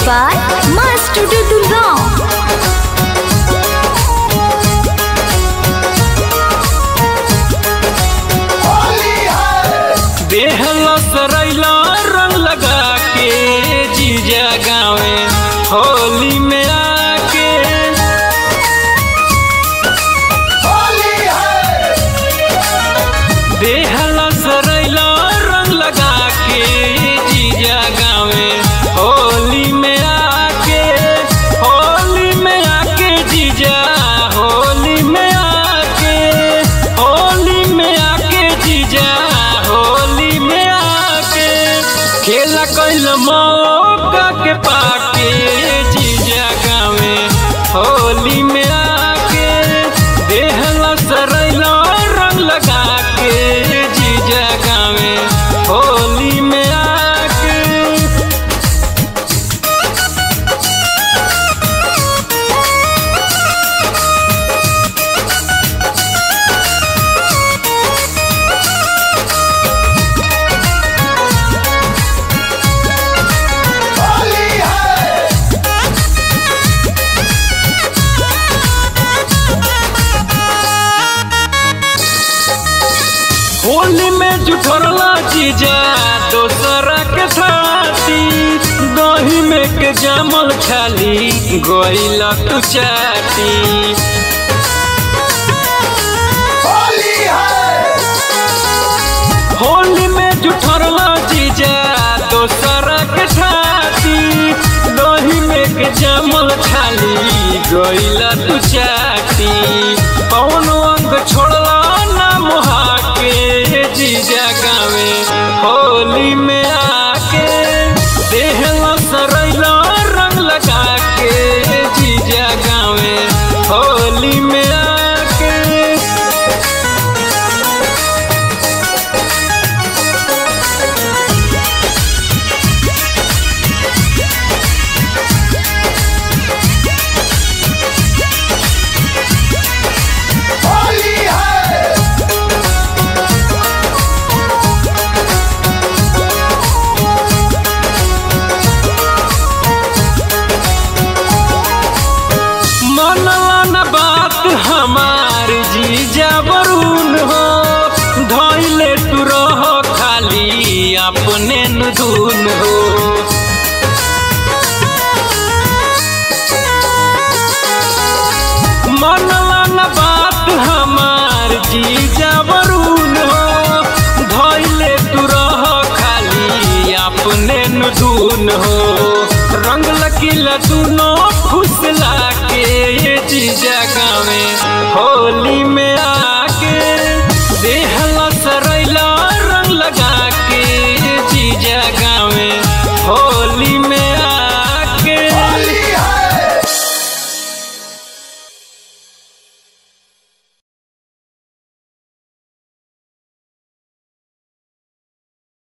by Master Durga. बेहला सरैला रंग लगा के जीजा गावे होली में आके बेहला सरैला रंग लगा के जीजा गावे होली में आके होली में आके जीजा होली में आके होली में आके जीजा होली में आके खेला कैल मौका के पाके जीजा गावे होली में आके देहला सरैला रंग लगा के जीजा गावे होली में आके होली में जुठरला जीजा दोसरा के साथी दही में के जामल खाली गईला तू चाटी होली में जुठरला जीजा दोसरा के साथी दही में के जामल खाली गईला तू चाटी कौन अंग छोड़ला ना मुहा के जीजा गावे होली में आके देहला सरैला रंग लगा के जीजा गावे होली में आके मनला न बात हमार जीजा वरुण हो धैले तू रह खाली अपने न धुन हो मनला न बात हमार जीजा वरुण हो धैले तू रह खाली अपने न धुन हो रंग लकीला दुनो फुसला के ये जीजा गावे होली में आ